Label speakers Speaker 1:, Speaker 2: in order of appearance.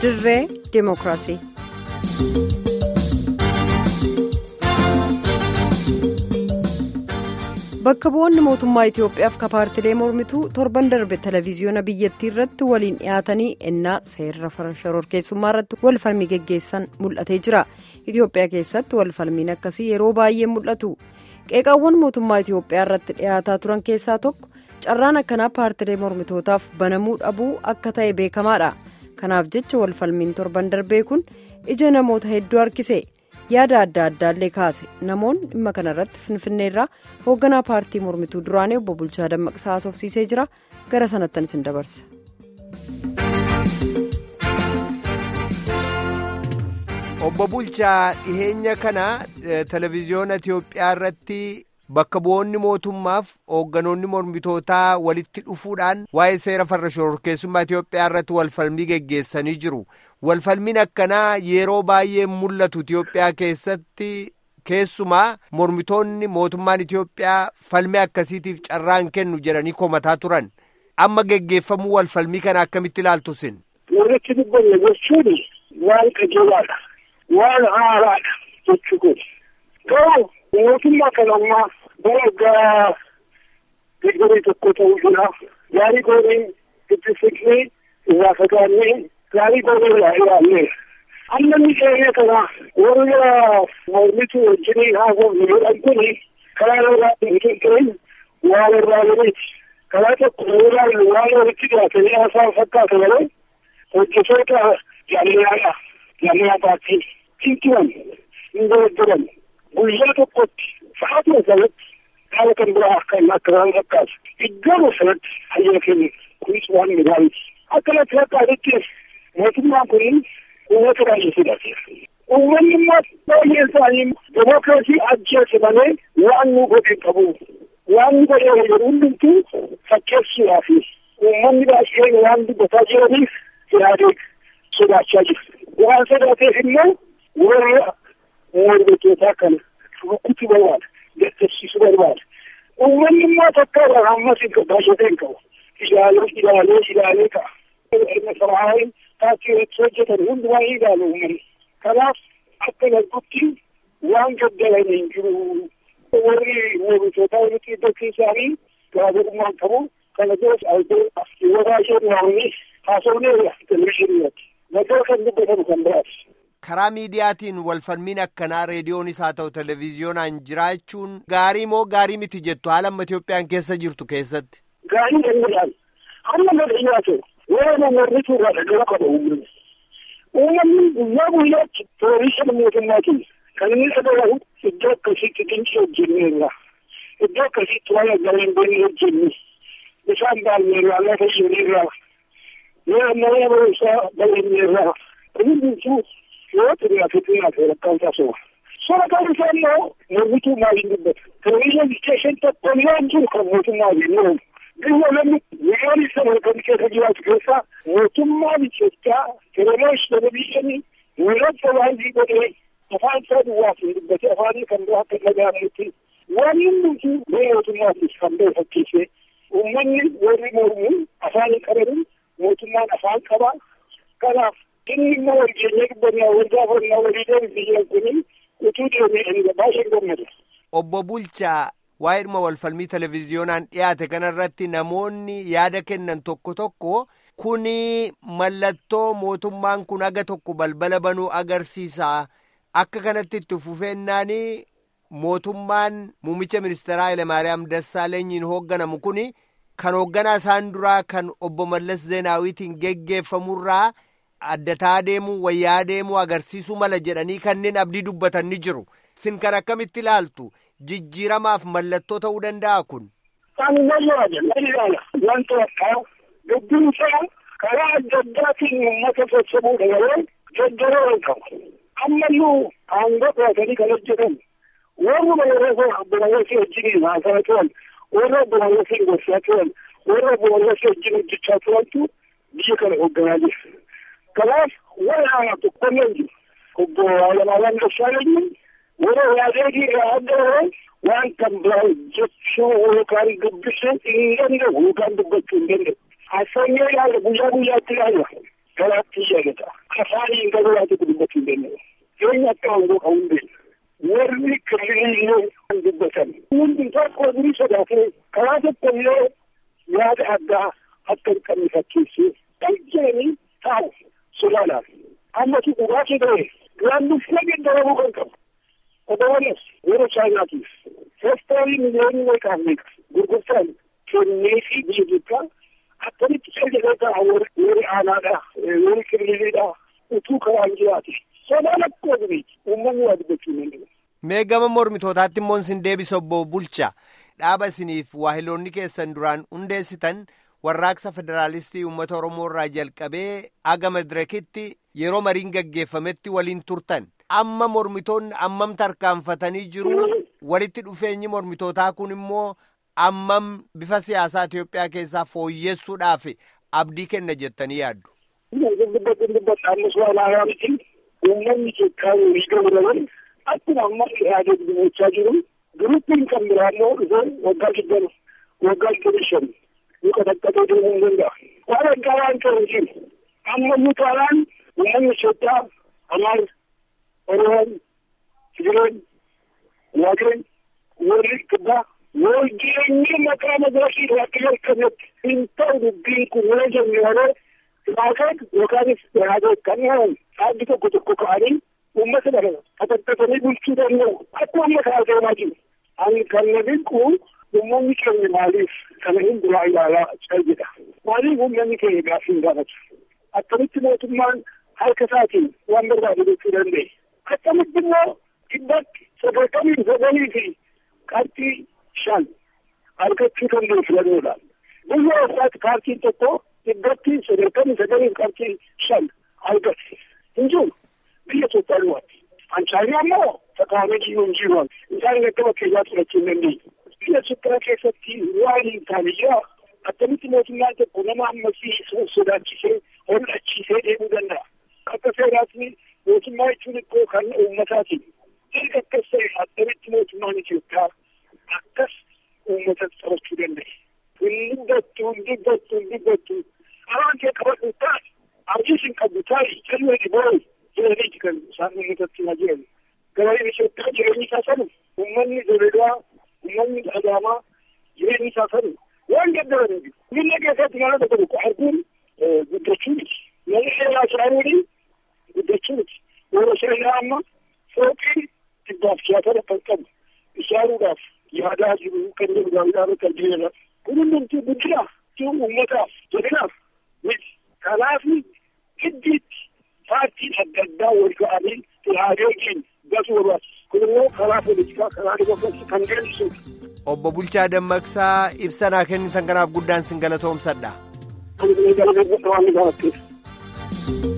Speaker 1: dirree ዲሞክራሲ bakka bu'oonni mootummaa Itoophiyaaf ka paartilee mormituu torban darbe televezyiyoona biyyattii irratti waliin dhiyaatanii ennaa seerra shororkeessummaa irratti wal falmii geggeessan mul'atee jira Itoophiyaa keessatti wal falmiin akkasii yeroo baay'ee mul'atu qeeqaawwan mootummaa Itoophiyaa irratti dhiyaataa turan keessaa tokko carraan akkanaa paartilee mormitootaaf banamuu dhabuu akka ta'e beekamaadha kanaaf jecha wal falmiin torban darbee kun ija namoota hedduu harkise. yaada adda addaallee kaase namoonni dhimma kanarratti finfinneerraa hoogganaa paartii mormituu duraanii obbo Bulchaa Dammaqsaa haasofsiisee jira gara sanattan isin dabarsa.
Speaker 2: obbo Bulchaa dhiheenya kana televezyiyoona Itiyoophiyaa irratti bakka bu'oonni mootummaaf hoogganoonni mormitootaa walitti dhufuudhaan waa'ee seera farra shororkeessummaa Itiyoophiyaa irratti walfalmii geggeessanii jiru. walfalmiin akkanaa yeroo baay'ee mul'atu Itiyoophiyaa keessatti keessumaa mormitoonni mootummaan Itiyoophiyaa falmii akkasiitiif carraan kennu jedhanii komataa turan amma geggeeffamuu walfalmii kana akkamitti ilaaltu sin.
Speaker 3: Walitti dubbanne jechuun waan qajeelaadha waan haaraadha jechuu kun garuu mootummaa kan ammaa bara waggaa digdamii tokko ta'uu jira gaarii gooneen itti siqnee irraa fagaannee gaarii goonee irraa ilaallee amma inni keenya kana warra mormituu wajjiniin haasofne jedhan kuni karaa irraa hin qinqeen waan irraa limiiti karaa tokko yoo ilaallu waan walitti dhiyaatanii haasaan fakkaata malee hojjetoota jaalalaadha jaalala paartii hinturan hin dogoggoran guyyaa tokkotti sa'aatuma sanatti haala kan biraa kan akka waan fakkaatu iddoo sanatti hayya kennu kunis waan gaariiti akkanatti fakkaatutti mootummaan kun uummata baay'ee sodaate uummanni immoo baay'een isaanii demokiraasii ajjeese malee waan nu godhe qabu waan nu godhe jedhu hundumtuu fakkeessuudhaaf uummanni baay'een waan dubbataa jiraniif yaadee sodaachaa jiru waan sodaateef immoo warra mormitootaa kana rukkutuu barbaada gaddisiisuu barbaada uummanni immoo takka ammas baay'atee hin qabu ilaalee ilaalee ilaalee ka'a. Saraayii taatee irratti hojjetan hundumaa ilaalu uummanni. Kanaaf akka darbutti waan gaddalan hin jiru. Warri mormitootaa walitti iddootti isaanii garaagarummaan qabu. Kana biras albee yeroo baay'ee namoonni haasofneerra televizyiinii irratti. Nagaa kan dubbatamu kan biraati.
Speaker 2: karaa miidiyaatiin walfalmiin akkanaa reediyoonis haa ta'u televezyiyoonaan jiraachuun gaarii moo gaarii miti jettu haala amma Itoophiyaan keessa jirtu keessatti.
Speaker 3: Gaarii danda'an hamma madayyaa ta'u yoo namoonni irraa dhagala qaba uummanni. Uummanni guyyaa guyyaatti poolisii mootummaatiin kan inni dhagahu iddoo akkasiitti dinqii hojjenneerra. Iddoo akkasiitti waan agareen boonni hojjenne bishaan baay'eerraa lafa isheenirraa yoo mana barumsaa baay'eerraa hundumtuu yoo xinnaate xinnaate rakkaan taasisa. Sora kan isaa immoo mormituu maaliin dubbata. Televizyinii isteeshin tokko yoo jiru kan mootummaa jennu biyya namni miliyoonii sana kan keessa jiraatu keessaa mootummaan Itoophiyaa televizyinii televizyinii mul'ata baay'ee godhee afaan isaa duwwaaf hin dubbate afaanii kan biraa akka dhaga'amutti waan hundumtuu biyya mootummaatiif kan ba'e fakkeessee uummanni warri mormu afaan hin qabanin mootummaan afaan qaba. Kanaaf inni immoo waljeenya dubbannaa wal gaafannaa walii deemsisee kuni utuu deemee baay'ee gammada.
Speaker 2: Obbo Bulchaa waa'ee dhuma walfalmii televezyiyoonaan dhiyaate kanarratti namoonni yaada kennan tokko tokko kuni mallattoo mootummaan kun aga tokko balbala banuu agarsiisa akka kanatti itti fufeennaanii mootummaan muummicha ministeeraa Hayilemaariyaam Dassaalenyiin hoogganamu kuni kan hoogganaa isaan duraa kan obbo Mallas Zeenaawitiin geggeeffamurraa addataa deemuu wayyaa deemuu agarsiisuu mala jedhanii kanneen abdii dubbatan ni jiru. Sin kan akkamitti ilaaltu jijjiiramaaf mallattoo ta'uu danda'a kun.
Speaker 3: Ani nayyaada nayyaada wanta akka dubbiin isaa karaa adda addaatiin uummata sassabuudha malee jajjaroo hin qabu. Ammayyuu aangoo qabatanii kan hojjetan warra balaleessoo balaleessoo wajjiniin haasaa turan warra balaleessoo gorsaa turan warra balaleessoo wajjin hojjechaa turantu biyya kana hoogganaa jira. Kanaaf walaana tokkollee jiru. Obbo Hayilamaariyaam Dassaalenyi warra raadeetii irraa adda bahee waan kan biraa jechuu yookaan dubbisuu hin danda'u yookaan dubbachuu hin danda'u. Asfaanyee ilaala guyyaa guyyaatti ilaala. Garaatti yaadata. afaaniin gabaraa tokko dubbachuu hin danda'u. Jireenya akka hangoo qabu hin beekna. Warri kirriillee kan dubbatan. Hundi tokko durii sodaatee karaa tokko illee yaada addaa akka hin qabne fakkeessee dhaggeeni taa'u sodaadhaan. Ammatu dhugaatii ta'e gaannuffee gaddarabuu kan qabu. Odawanas yeroo chaayinaatiif feestaalii miliyoonii meeqaaf meeqa gurgurtaan kennee fi biyya Itoophiyaa akkamitti fayyadataa warri aanaadha warri kirriiliidha utuu karaan jiraate sodaan akkuma dureeti uummanni waa dubbachuu hin danda'u.
Speaker 2: Mee gama mormitootaatti immoo isin deebisa obbo Bulcha dhaaba isiniif waahiloonni keessan duraan hundeessitan warraaqsa federaalistii uummata Oromoo irraa jalqabee aga madirekitti yeroo mariin gaggeeffametti waliin turtan. Amma mormitoonni ammam tarkaanfatanii jiru walitti dhufeenyi mormitootaa kun immoo ammam bifa siyaasaa Itoophiyaa keessaa fooyyessuudhaaf abdii kenna jettanii yaaddu.
Speaker 3: Dubbatti dubbatti ammas waa laayaa miti uummanni Itoophiyaa walii galuudhaan akkuma amma yaadee dubbachaa jiru giruppiin kan biraa immoo dhufee waggaa digdama waggaa digdama shan nu qaxaqqatee deemuu hin danda'a. Waan addaa waan ta'e jiru amma nu taanaan uummanni Itoophiyaa amaar Oromoon, Tigireen, Waagireen, warri kibbaa wal jireenyi maqaa madarakii irratti jalqabetti hin ta'u dubbiin kun yoo jenne malee Waaqaan yookaanis yaadee kan uumamu dhaabbi tokko tokko ka'anii uummata dhala qaxaqqatanii bulchuu danda'u akkuma amma ka'a deemaa jiru. Ani kan na dinqu uummanni keenya maaliif kana hin duraa ilaalaa caljedha. Maaliif uummanni keenya gaaffii hin gaafatu. Akkamitti mootummaan harka isaatiin waan barbaade gochuu danda'e. Akkamitti immoo dhibbatti sagaltamii sagalii fi qabxii shan argachuu danda'u filannoodhaan. Biyya isaatti paartiin tokko dhibbatti sagaltamii sagalii fi qabxii shan argate. Hin jiru biyya Itoophiyaa duwwaatti. Anchaayinaa immoo takaamee jiru hin jiru. Isaan akka bakkeessaa fudhachuu hin dandeenye. Biyya Itoophiyaa keessatti waan hin taaniyyaa akkamitti mootummaan tokko nama ammasii sodaachisee hol'achiisee deemuu danda'a. Akka seeraatti mootummaa jechuun ikkoo kan uummataati. Erga akkas ta'e akkamitti mootummaan Itoophiyaa akkas uummata qabachuu danda'e. Hin dubbattu, hin dubbattu, hin dubbattu. Araan kee qabadhu taa'e, abdiis hin qabdu taa'e, jallee dhibooyi jedhaniiti kan isaan uummatatti himaa jiran. Gabaayeen Itoophiyaa jireenyi isaa sanu, uummanni Doledaa, uummanni Adaamaa jireenyi isaa sanu waan gaddaran jiru. Biyya keessatti mana tokko tokko arguun guddachuu miti. Namni seeraa shaaruudhi guddachuu miti. Yeroo seenaa amma fooqii dhibbaaf siyaasara kan qabu ishaaruudhaaf yaadaa jiru kan jiru gaariidhaan kan jireenya. Kun hundumtuu guddina jiru uummataaf jedhinaaf miti. Kanaaf giddiitti paartiin adda addaa wal ga'anii ilaagee keenya gasuu barbaachisa. Kun immoo karaa poolitikaa karaa dimookiraasii kan deemsisudha.
Speaker 2: Obbo Bulchaa Dammaqsaa ibsanaa kennitan kanaaf guddaan sin galatoomsadha.
Speaker 3: Kan isin galatoomsadha waan ni gaafatteef.